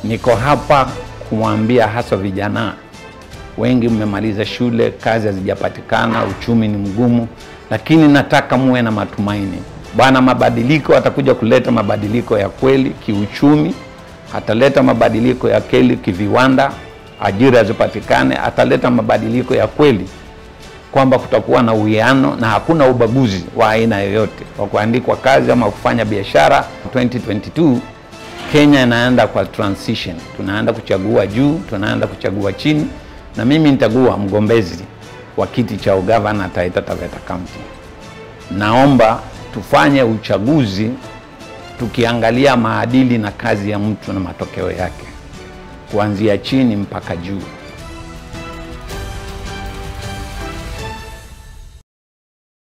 Niko hapa kumwambia hasa vijana wengi, mmemaliza shule, kazi hazijapatikana, uchumi ni mgumu, lakini nataka muwe na matumaini. Bwana, mabadiliko atakuja kuleta mabadiliko ya kweli kiuchumi, ataleta mabadiliko ya kweli kiviwanda, ajira zipatikane, ataleta mabadiliko ya kweli kwamba kutakuwa na uwiano na hakuna ubaguzi wa aina yoyote wa kuandikwa kazi ama kufanya biashara. 2022 Kenya inaenda kwa transition, tunaenda kuchagua juu, tunaenda kuchagua chini, na mimi nitakuwa mgombezi wa kiti cha ugavana Taita Taveta County. Naomba tufanye uchaguzi tukiangalia maadili na kazi ya mtu na matokeo yake, kuanzia chini mpaka juu.